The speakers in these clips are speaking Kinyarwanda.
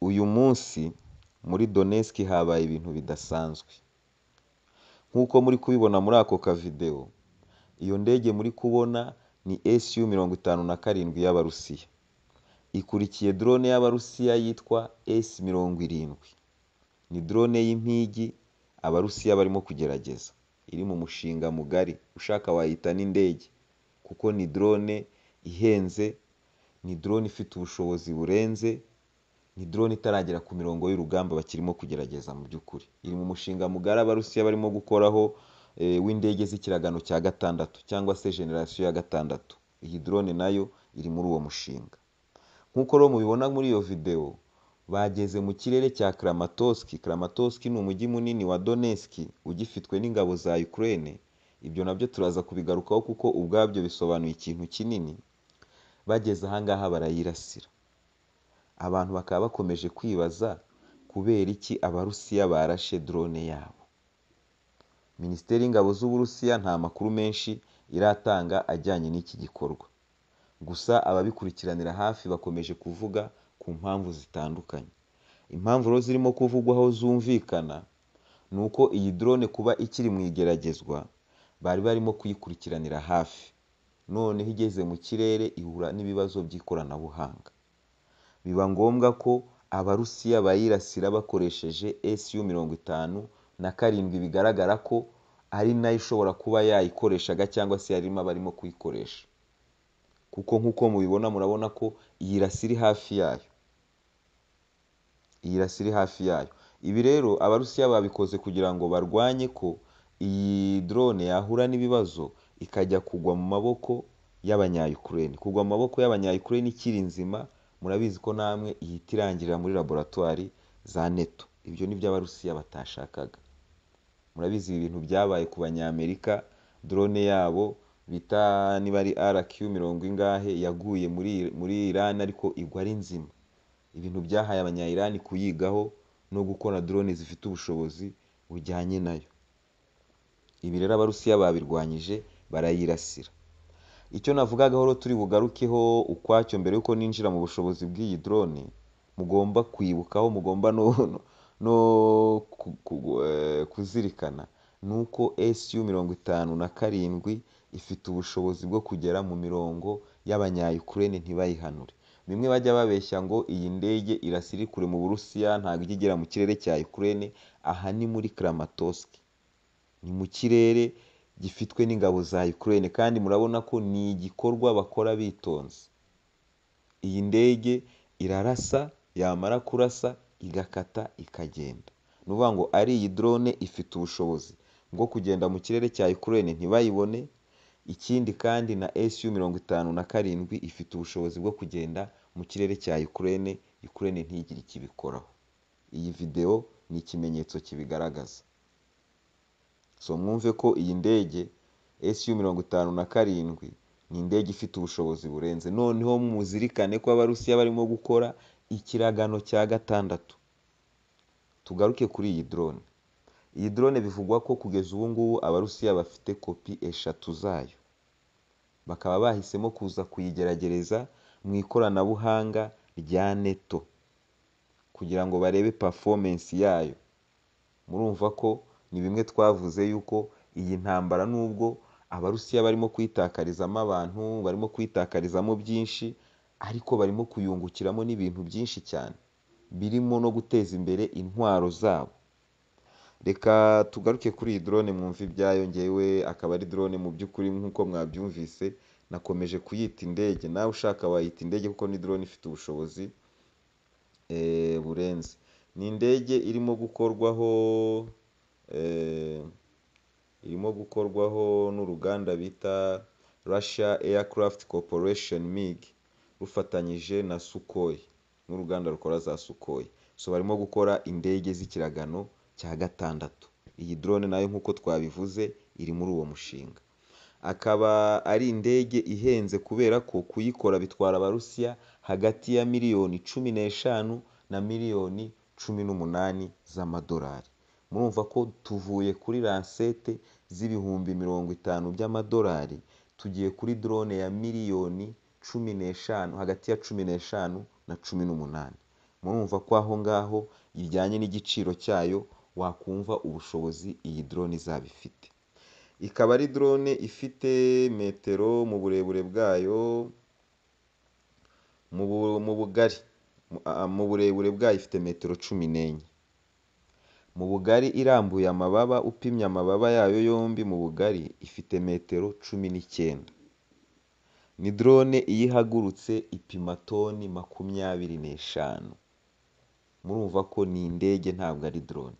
Uyu munsi muri Donetsk habaye ibintu bidasanzwe. Nk'uko muri kubibona muri ako kavidewo, iyo ndege muri kubona ni SU mirongo itanu na karindwi y'Abarusiya. Ikurikiye drone y'Abarusiya yitwa S mirongo irindwi. Ni drone y'impigi Abarusiya barimo kugerageza. Iri mu mushinga mugari, ushaka wayita n'indege kuko ni drone ihenze, ni drone ifite ubushobozi burenze, ni drone itaragera ku mirongo y'urugamba bakirimo kugerageza mu by'ukuri. Iri mu mushinga mugari Abarusiya barimo gukoraho w'indege z'ikiragano cya gatandatu cyangwa se generasiyo ya gatandatu. Iyi drone na yo iri muri uwo mushinga. Nk'uko rero mubibona muri iyo videwo, bageze mu kirere cya Kramatorsk. Kramatorsk ni umujyi munini wa Donetsk ugifitwe n'ingabo za Ukraine, ibyo na byo turaza kubigarukaho kuko ubwabyo bisobanuye ikintu kinini, bageze aha ngaha barayirasira. Abantu bakaba bakomeje kwibaza kubera iki Abarusiya barashe drone yabo. Minisiteri y'ingabo z'Uburusiya nta makuru menshi iratanga ajyanye n'iki gikorwa. Gusa ababikurikiranira hafi bakomeje kuvuga ku mpamvu zitandukanye. Impamvu rero zirimo kuvugwaho zumvikana, ni uko iyi drone kuba ikiri mu igeragezwa, bari barimo kuyikurikiranira hafi. Noneho igeze mu kirere ihura n'ibibazo by'ikoranabuhanga. Biba ngombwa ko Abarusiya bayirasira bakoresheje SU mirongo itanu na karindwi bigaragara ko ari na yo ishobora kuba yayikoreshaga cyangwa se yarimo abarimo kuyikoresha. Kuko nk'uko mubibona murabona ko iyi rasi iri hafi yayo. Iyi rasi iri hafi yayo. Ibi rero Abarusiya babikoze kugira ngo barwanye ko iyi drone yahura n'ibibazo ikajya kugwa mu maboko y'Abanya-Ukraine. Kugwa mu maboko y'Abanya-Ukraine ikiri nzima, murabizi ko namwe ihita irangirira muri laboratwari za NATO. Ibyo ni byo Abarusiya batashakaga. Murabizi ibi bintu byabaye ku Banyamerika, drone yabo bita niba ari RQ mirongo ingahe yaguye muri Iran ariko igwa ari nzima. Ibintu byahaye Abanya-Iran kuyigaho no gukora drone zifite ubushobozi bujyanye na yo. Ibi rero Abarusiya babirwanyije barayirasira. Icyo navugagaho rero turi bugarukeho ukwacyo mbere y'uko ninjira mu bushobozi bw'iyi drone, mugomba kwibukaho, mugomba no kuzirikana, ni uko SU mirongo itanu na karindwi ifite ubushobozi bwo kugera mu mirongo y'Abanya-Ukraine ntibayihanure. Bimwe bajya babeshya ngo iyi ndege irasa iri kure mu Burusiya ntabwo ijya igera mu kirere cya Ukraine, aha ni muri Kramatorsk. Ni mu kirere gifitwe n'ingabo za Ukraine kandi murabona ko ni igikorwa bakora bitonze. Iyi ndege irarasa, yamara kurasa igakata ikagenda. Ni ukuvuga ngo ari iyi drone ifite ubushobozi bwo kugenda mu kirere cya Ukraine ntibayibone, ikindi kandi na SU mirongo itanu na karindwi ifite ubushobozi bwo kugenda mu kirere cya Ukraine, Ukraine ntigire icyo ibikoraho. Iyi videwo ni ikimenyetso kibigaragaza. So mwumve ko iyi ndege SU mirongo itanu na karindwi ni indege ifite ubushobozi burenze. Noneho muzirikane ko Abarusiya barimo gukora ikiragano cya gatandatu. Tugaruke kuri iyi drone. Iyi drone bivugwa ko kugeza ubu ngubu Abarusiya bafite kopi eshatu zayo. Bakaba bahisemo kuza kuyigeragereza mu ikoranabuhanga rya NATO kugira ngo barebe performance yayo. Murumva ko ni bimwe twavuze yuko iyi ntambara nubwo Abarusiya barimo kuyitakarizamo abantu, barimo kuyitakarizamo byinshi ariko barimo kuyungukiramo n'ibintu byinshi cyane, birimo no guteza imbere intwaro zabo. Reka tugaruke kuri iyi drone mwumve ibyayo, njyewe akaba ari drone mu by'ukuri nk'uko mwabyumvise nakomeje kuyita indege, nawe ushaka wayita indege kuko ni drone ifite ubushobozi burenze. Ni indege irimo gukorwaho, irimo gukorwaho n'uruganda bita Russia Aircraft Corporation MIG rufatanyije na Sukhoi n'uruganda rukora za Sukhoi. So barimo gukora indege z'ikiragano cya gatandatu. Iyi drone na yo nk'uko twabivuze iri muri uwo mushinga. Akaba ari indege ihenze kubera ko kuyikora bitwara Abarusiya hagati ya miliyoni cumi n'eshanu na miliyoni cumi n'umunani z'amadolari. Murumva ko tuvuye kuri lansete z'ibihumbi mirongo itanu by'amadolari, tugiye kuri drone ya miliyoni cumi n'eshanu, hagati ya cumi n'eshanu na cumi n'umunani. murumva ko aho ngaho bijyanye n'igiciro cyayo wakumva ubushobozi iyi drone izaba ifite ikaba ari drone ifite metero mu burebure bwayo mu bu- mu bugari Ah, mu burebure bwayo ifite metero cumi n'enye mu bugari irambuye amababa upimye amababa yayo yombi mu bugari ifite metero cumi n'icyenda ni drone iyo ihagurutse ipima toni makumyabiri n'eshanu murumva ko ni indege ntabwo ari drone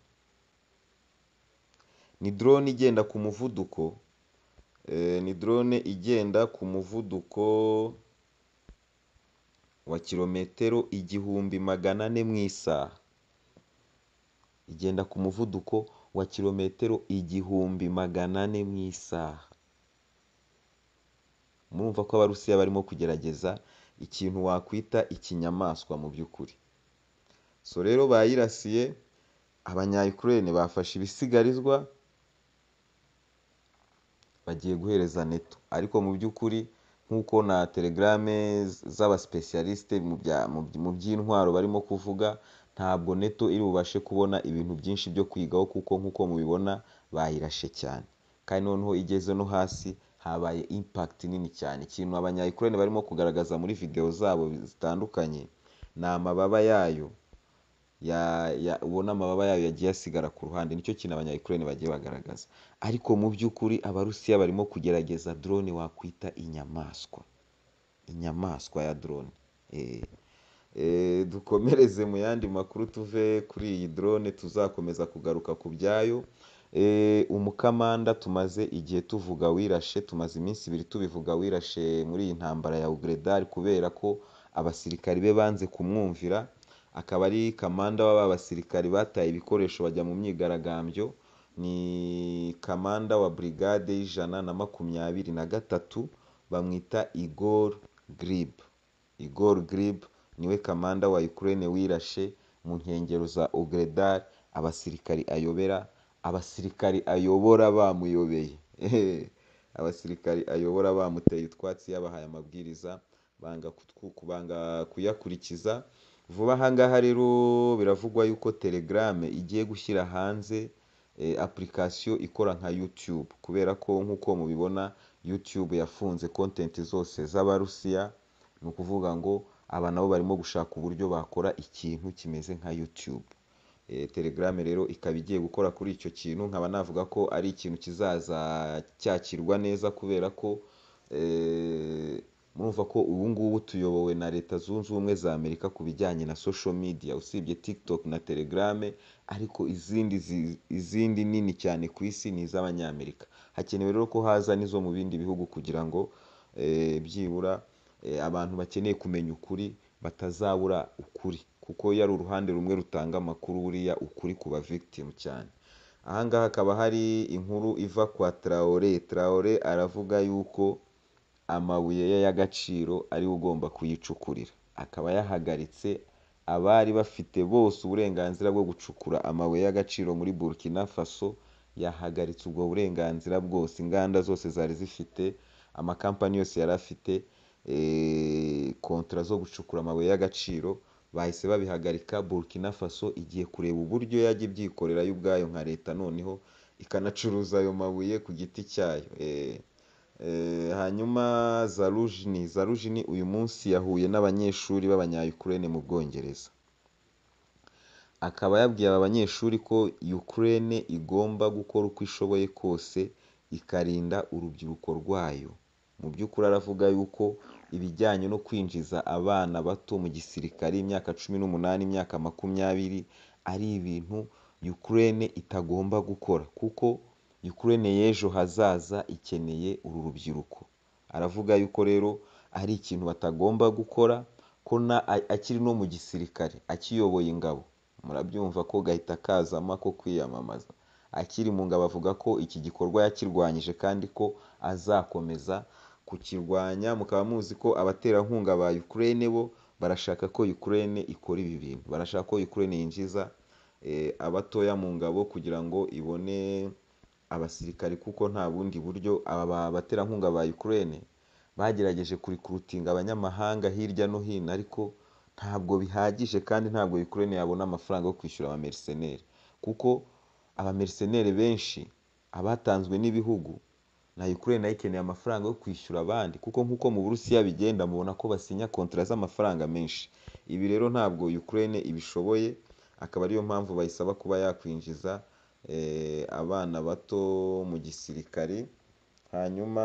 ni drone igenda ku muvuduko eh, ni drone igenda ku muvuduko wa kilometero igihumbi magana ane mu isaha igenda ku muvuduko wa kilometero igihumbi magana ane mu isaha murumva ko abarusiya barimo kugerageza ikintu wakwita ikinyamaswa mu by'ukuri so rero bayirasiye abanyayukurene bafashe ibisigarizwa bagiye guhereza neto ariko mu by'ukuri nk'uko na telegrame z'abasipesiyalisite mu bya- mu by- mu by'intwaro barimo kuvuga ntabwo neto iri bubashe kubona ibintu byinshi byo kwigaho kuko nk'uko mubibona bayirashe cyane kandi noneho igeze no hasi habaye impact nini cyane ikintu abanyayukurene barimo kugaragaza muri video zabo zitandukanye ni amababa yayo ya, ya, ubona amababa yayo yagiye asigara ku ruhande nicyo kintu abanyayukurene bagiye bagaragaza ariko mu by'ukuri abarusiya barimo kugerageza drone wakwita inyamaswa inyamaswa ya drone eh. Eh, dukomereze mu yandi makuru tuve kuri iyi drone tuzakomeza kugaruka ku byayo Eh, umukamanda tumaze igihe tuvuga wirashe tumaze iminsi ibiri tubivuga wirashe muri iyi ntambara ya ugredari kubera ko abasirikari be banze kumwumvira akaba ari kamanda w'aba basirikari bataye ibikoresho bajya mu myigaragambyo ni kamanda wa brigade y'ijana na makumyabiri na gatatu bamwita igor grib igor grib niwe kamanda wa ukraine wirashe mu nkengero za ogredar abasirikari ayobera abasirikari ayobora bamuyobeye Ehe. abasirikari ayobora bamuteye utwatsi yabahaye amabwiriza banga kutwu- kubanga kuyakurikiza vuba aha ngaha rero biravugwa yuko telegrame igiye gushyira hanze eh, application ikora nka youtube kubera ko nk'uko mubibona youtube yafunze content zose z'abarusiya ni ukuvuga ngo aba nabo barimo gushaka uburyo bakora ikintu kimeze nka youtube Eh, telegram rero ikaba igiye gukora kuri icyo kintu nkaba navuga ko ari ikintu kizaza cyakirwa neza kubera ko eh, murumva ko ubu ngubu tuyobowe na leta zunze ubumwe za amerika ku bijyanye na social media usibye tiktok na telegram ariko izindi zi- izindi nini cyane ku isi ni iz'abanyamerika hakenewe rero ko haza n'izo mu bindi bihugu kugira ngo eh, byibura eh, abantu bakeneye kumenya ukuri batazabura ukuri kuko iyo ari uruhande rumwe rutanga amakuru buriya ukuri kuba victim cyane ahangaha hakaba hari inkuru iva kwa traore traore aravuga yuko amabuye ye y'agaciro ari we ugomba kuyicukurira akaba yahagaritse abari bafite bose uburenganzira bwo gucukura amabuye y'agaciro muri burkina faso yahagaritse ubwo burenganzira bwose inganda zose zari zifite amakampani yose yari afite eh, kontra zo gucukura amabuye y'agaciro bahise babihagarika burkina faso igiye kureba uburyo yajya ibyikorera yo ubwayo nka leta noneho ikanacuruza ayo mabuye ku giti cyayo eh. Eh, hanyuma zarujini zarujini uyu munsi yahuye n'abanyeshuri b'abanyayukurene mu bwongereza akaba yabwiye aba banyeshuri ko ukraine igomba gukora uko ishoboye kose ikarinda urubyiruko rwayo mu by'ukuri aravuga yuko ibijyanye no kwinjiza abana bato mu gisirikare imyaka cumi n'umunani imyaka makumyabiri ari ibintu ukraine itagomba gukora kuko ukraine y'ejo hazaza ikeneye uru rubyiruko aravuga yuko rero ari ikintu batagomba gukora ko na a- akiri no mu gisirikare akiyoboye ingabo murabyumva ko gahita kazama ko kwiyamamaza akiri mu ngabo avuga ko iki gikorwa yakirwanyije kandi ko azakomeza kukirwanya mukaba muzi ko abaterankunga ba Ukraine bo barashaka ko Ukraine ikora ibi bintu barashaka ko Ukraine yinjiza eh, abatoya mu ngabo kugira ngo ibone abasirikari kuko nta bundi buryo aba ba- baterankunga ba Ukraine bagerageje kurikurutinga abanyamahanga hirya no hino ariko ntabwo bihagije kandi ntabwo bikurene yabona amafaranga yo kwishyura abameriseneri kuko abameriseneri benshi abatanzwe n'ibihugu na Ukraine nayo ikeneye amafaranga yo kwishyura abandi kuko nk'uko mu Burusiya bigenda mubona ko basinya kontara z'amafaranga menshi ibi rero ntabwo Ukraine ibishoboye akaba ariyo mpamvu bayisaba kuba yakwinjiza eh, abana bato mu gisirikare hanyuma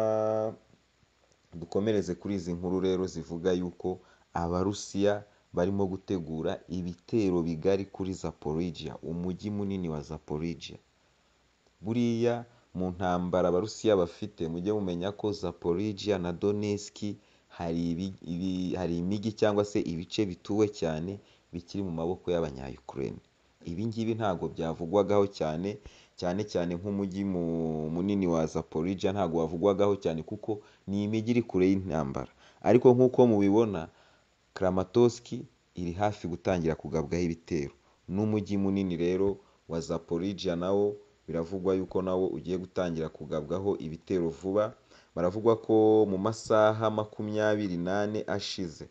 dukomereze kuri izi nkuru rero zivuga yuko abarusiya barimo gutegura ibitero bigari kuri Zaporizhia umujyi munini wa Zaporizhia buriya mu ntambara abarusiya bafite mujye mumenya ko Zaporizhia na Donetsk hari ibi- ibi- hari imijyi cyangwa se ibice bituwe cyane bikiri mu maboko y'abanya-Ukraine ibi ngibi ntabwo byavugwagaho cyane cyane cyane nk'umujyi mu- munini wa Zaporizhia ntabwo wavugwagaho cyane kuko ni imijyi iri kure y'intambara ariko nk'uko mubibona Kramatorsk iri hafi gutangira kugabwaho ibitero n'umujyi munini rero wa Zaporizhia nawo biravugwa yuko nawo ugiye gutangira kugabwaho ibitero vuba baravuga ko mu masaha makumyabiri n'ane ashize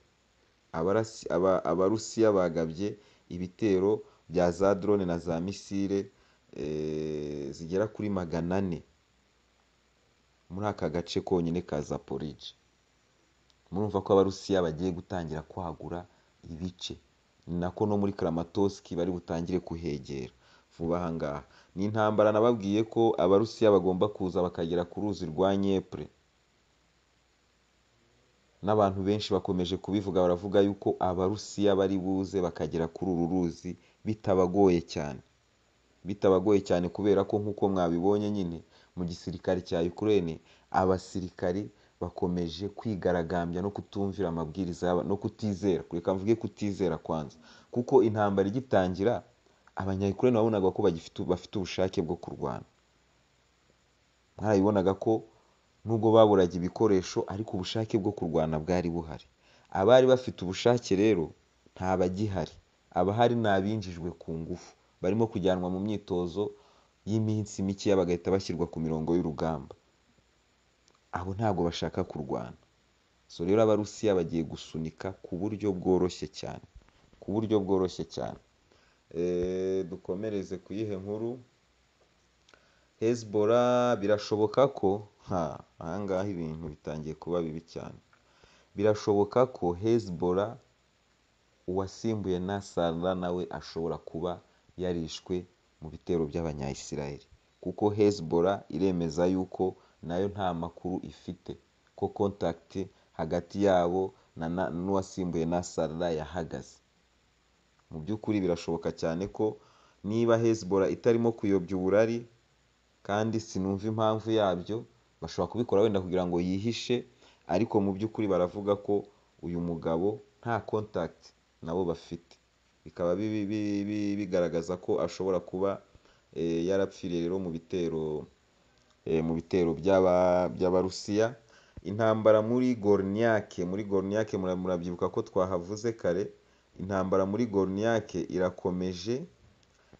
abarasi- aba- abarusiya bagabye ibitero bya za drone na za misile eh, zigera kuri magana ane muri aka gace konyine ka Zaporizhia murumva ko abarusiya bagiye gutangira kwagura ibice ni nako no muri Kramatorsk bari butangire kuhegera vuba aha ngaha ni intambara nababwiye ko abarusiya bagomba kuza bakagera ku ruzi rwa Nyepre n'abantu benshi bakomeje kubivuga baravuga yuko abarusiya bari buze bakagera kuri uru ruzi bitabagoye cyane bitabagoye cyane kubera ko nk'uko mwabibonye nyine mu gisirikare cya Ukraine abasirikari bakomeje kwigaragambya no kutumvira amabwiriza yaba no kutizera kureka mvuge kutizera kwanza kuko intambara igitangira abanya-Ukraine babonaga ko bagifite bafite ubushake bwo kurwana mwarabibonaga ko nubwo baburaga ibikoresho ariko ubushake bwo kurwana bwari buhari abari bafite ubushake rero nta bagihari abahari ni abinjijwe ku ngufu barimo kujyanwa mu myitozo y'iminsi mikeya bagahita bashyirwa ku mirongo y'urugamba abo ntabwo bashaka kurwana so rero abarusiya bagiye gusunika ku buryo bworoshye cyane ku buryo bworoshye cyane Eh, dukomereze ku yihe nkuru Hezbollah birashoboka ko ha ahangaha ibintu bitangiye kuba bibi cyane birashoboka ko Hezbollah uwasimbuye Nasara nawe ashobora kuba yarishwe mu bitero by'abanya-Israel kuko Hezbollah iremeza yuko nayo nta makuru ifite ko contact hagati yabo na na- n'uwasimbuye Nasara yahagaze mu by'ukuri birashoboka cyane ko niba Hezbollah itarimo kuyobya uburari kandi sinumva impamvu yabyo bashobora kubikora wenda kugira ngo yihishe ariko mu by'ukuri baravuga ko uyu mugabo nta contact nabo bafite bikaba bi- bi- bi- bigaragaza ko ashobora kuba eh, yarapfiriye rero mu bitero eh, mu bitero by'aba- by'abarusiya intambara muri gorniake muri gorniake mura- murabyibuka ko twahavuze kare intambara muri gorniake irakomeje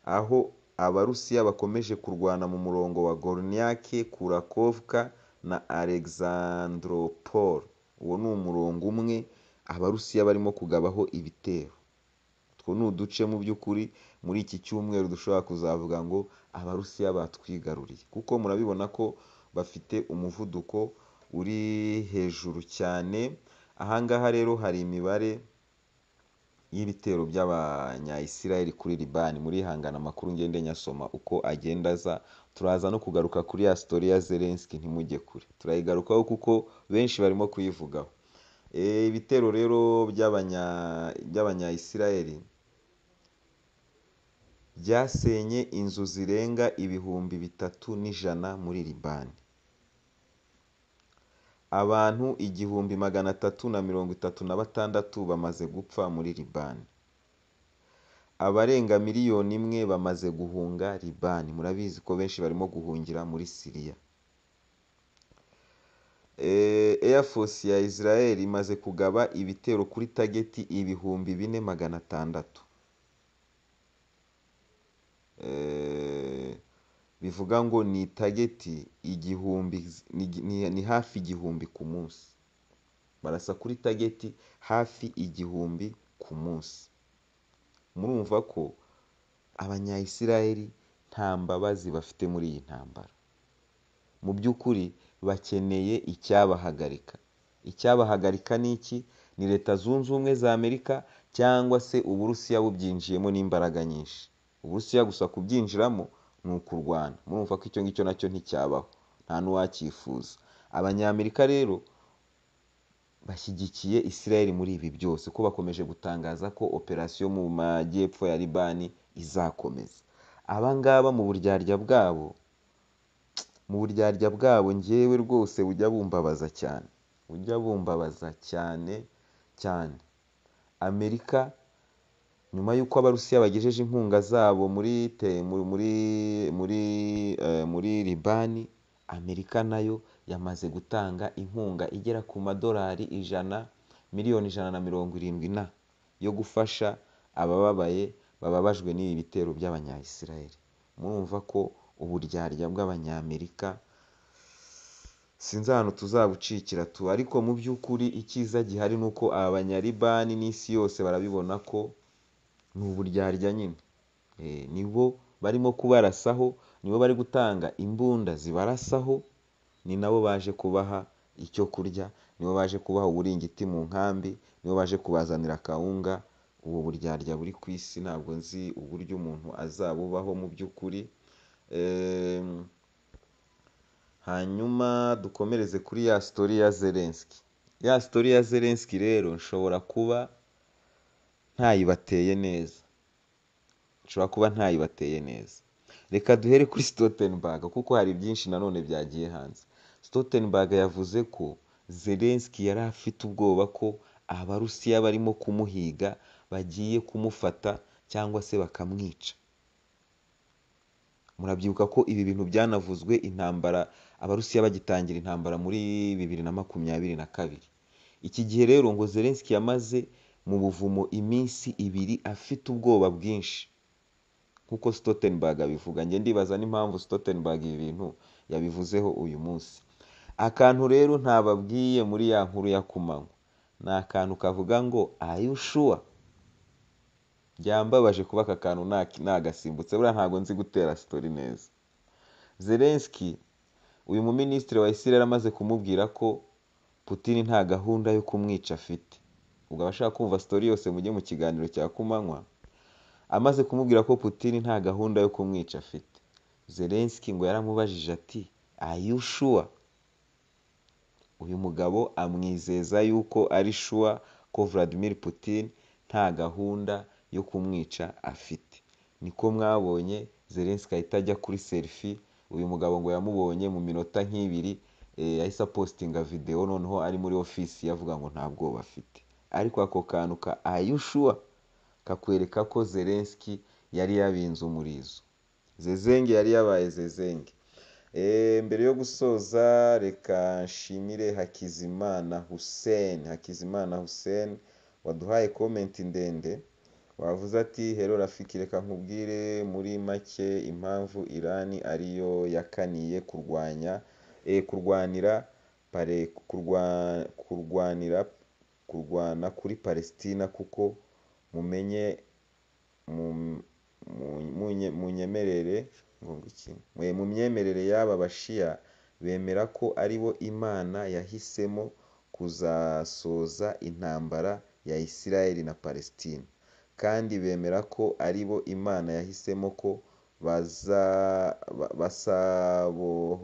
aho abarusiya bakomeje kurwana mu murongo wa gorniake kurakovka na alexandropol uwo ni umurongo umwe abarusiya barimo kugabaho ibitero utwo ni uduce mu by'ukuri muri iki cyumweru dushobora kuzavuga ngo abarusiya batwigaruriye kuko murabibona ko bafite umuvuduko uri hejuru cyane ahangaha rero hari imibare y'ibitero by'abanya-Israel kuri Libani muri hangana amakuru ngende nyasoma uko agenda aza turaza no kugaruka kuri ya story ya Zelensky ntimujye kure turayigarukaho kuko benshi barimo kuyivugaho Eh, ibitero rero by'abanya- by'abanya-Israel byasenye inzu zirenga ibihumbi bitatu n'ijana muri Libani abantu igihumbi magana atatu na mirongo itatu na batandatu bamaze gupfa muri Libani abarenga miliyoni imwe bamaze guhunga Libani murabizi ko benshi barimo guhungira muri Siriya Eh, Air Force ya Israel imaze kugaba ibitero kuri tageti ibihumbi bine magana atandatu Eh, bivuga ngo ni tageti igihumbi ni- ni- ni hafi igihumbi ku munsi barasa kuri tageti hafi igihumbi ku munsi murumva ko abanyayisiraheli nta mbabazi bafite muri iyi ntambara mu by'ukuri bakeneye icyabahagarika icyabahagarika ni iki ni leta zunze ubumwe za amerika cyangwa se uburusiya bubyinjiyemo n'imbaraga nyinshi uburusiya gusa kubyinjiramo ni ukurwana murumva ko icyo ngicyo nacyo nticyabaho nta n'uwacyifuza abanyamerika rero bashyigikiye isiraheli muri ibi byose ko bakomeje gutangaza ko operasiyo mu majyepfo ya libani izakomeza abangaba mu buryarya bwabo mu buryarya bwabo ngewe rwose bujya bumbabaza cyane bujya bumbabaza cyane cyane amerika nyuma y'uko abarusiya bagejeje inkunga zabo muri te muri muri muri libani amerika nayo yamaze gutanga inkunga igera ku madolari ijana miliyoni ijana na mirongo irindwi na yo gufasha abababaye bababajwe n'ibi bitero by'abanyayisiraheli murumva ko uburyarya bw'abanyamerika sinzi ahantu tuzabucikira tu ariko mu by'ukuri icyiza gihari ni uko aba banyalibani n'isi yose barabibona ko ni uburyarya nyine nibo barimo kubarasaho nibo bari gutanga imbunda zibarasaho ni nabo baje kubaha icyo kurya nibo baje kubaha uburingiti mu nkambi nibo baje kubazanira akawunga ubu buryarya buri ku isi ntabwo nzi uburyo umuntu azabubaho mu by'ukuri hanyuma dukomereze kuri ya sitori ya zelensiki ya sitori ya zelensiki rero nshobora kuba ntayibateye neza nshobora kuba ntayibateye neza reka duhere kuri Stoltenberg kuko hari byinshi nanone byagiye hanze Stoltenberg yavuze ko zelensiki yari afite ubwoba ko abarusiya barimo kumuhiga bagiye kumufata cyangwa se bakamwica murabyibuka ko ibi bintu byanavuzwe intambara abarusiya bagitangira intambara muri bibiri na makumyabiri na kabiri iki gihe rero ngo zelensiki yamaze mu buvumo iminsi ibiri afite ubwoba bwinshi nk'uko Stoltenberg abivuga njye ndibaza n'impamvu Stoltenberg ibi bintu yabivuzeho uyu munsi akantu rero ntababwiye muri ya nkuru ya kumanywa ni akantu kavuga ngo ayushuwa byambabaje kuba aka kantu nagasimbutse buriya ntabwo nzi gutera sitori neza zelenski uyu muminisitiri wa isirere amaze kumubwira ko Putin nta gahunda yo kumwica afite ubwo abashaka kumva sitori yose mujye mu kiganiro cya kumanywa amaze kumubwira ko Putin nta gahunda yo kumwica afite zelenski ngo yaramubajije ati ayushuwa uyu mugabo amwizeza yuko ari shuwa ko Vladimir Putin nta gahunda yo kumwica afite niko mwabonye zelenski ahita ajya kuri serifi uyu mugabo ngo yamubonye mu minota nk'ibiri yahise apositinga videwo noneho ari muri ofisi yavuga ngo nta bwoba afite ariko ako kantu ka ayushuwa kakwereka ko zelenski yari yabinze umurizo zezenge yari yabaye zezenge mbere yo gusoza reka nshimire hakizimana hussein hakizimana hussein waduhaye komenti ndende wavuze ati hero rafiki reka nkubwire muri make impamvu irani ariyo yakaniye kurwanya kurwanira kurwanira kurwana kuri palesitina kuko mumenye munyemerere mu myemerere y'aba bashiya bemera ko ari bo imana yahisemo kuzasoza intambara ya isirayeli na palesitina kandi bemera ko ari bo imana yahisemo ko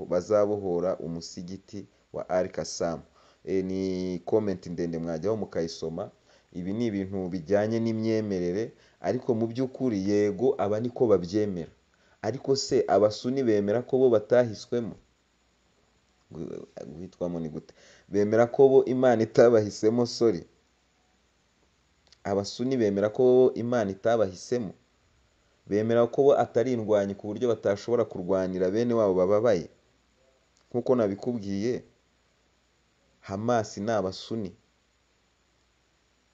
bazabohora umusigiti wa arikasamu ni komenti ndende mwajyaho mukayisoma ibi ni ibintu bijyanye n'imyemerere ariko mu by'ukuri yego aba niko babyemera ariko se abasuni bemera ko bo batahiswemo guhitwamo ni gute bemera ko bo imana itabahisemo sori abasuni bemera ko imana itabahisemo bemera ko bo atari indwanyi ku buryo batashobora kurwanira bene wabo bababaye nk'uko nabikubwiye hamasi ni abasuni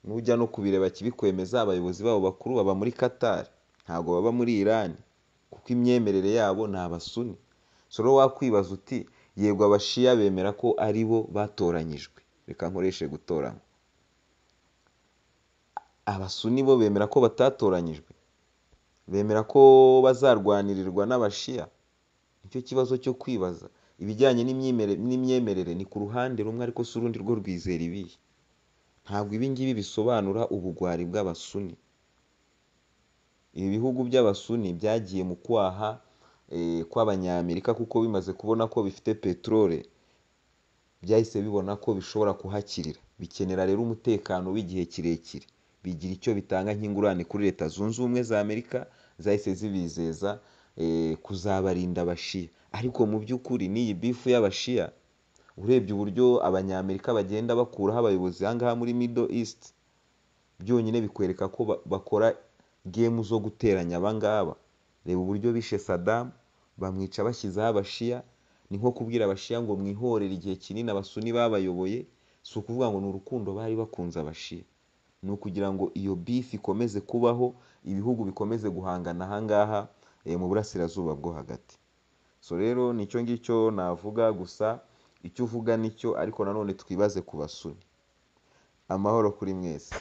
nujya no kubireba kibikwemeza abayobozi babo bakuru baba muri katari ntabwo baba muri irani kuko imyemerere yabo ni abasuni soro wakwibaza uti yego abashiya bemera ko ari bo batoranyijwe reka nkoreshe gutoranywa abasuni bo bemera ko batatoranyijwe bemera ko bazarwanirirwa n'abashiya nicyo kibazo cyo kwibaza ibijyanye n'imyemerere n'imyemerere ni ku ruhande rumwe ariko si urundi rwo rwizera ibihe ntabwo ibi ngibi bisobanura ubugwari bw'abasuni ibi bihugu by'abasuni byagiye mu kwaha eh, kw'abanyamerika kuko bimaze kubona ko bifite peteroli byahise bibona ko bishobora kuhakirira bikenera rero umutekano w'igihe kirekire bigira icyo bitanga nk'ingurane kuri leta zunze ubumwe za amerika zahise zibizeza eh, kuzabarinda abashiya ariko mu by'ukuri n'iyi bifu y'abashiya urebye uburyo abanyamerika bagenda bakuraho abayobozi aha ngaha muri middle east byonyine bikwereka ko ba- bakora gemu zo guteranya aba ngaba reba uburyo bishe sadamu bamwica bashyizeho abashiya ni nko kubwira abashiya ngo mwihorere igihe kinini abasuni babayoboye si ukuvuga ngo ni urukundo bari bakunze abashiya ni ukugira ngo iyo bifu ikomeze kubaho ibihugu bikomeze guhangana aha ngaha eh, mu burasirazuba bwo hagati so rero nicyo ngicyo navuga gusa icyo uvuga nicyo ariko nanone twibaze ku basuni amahoro kuri mwese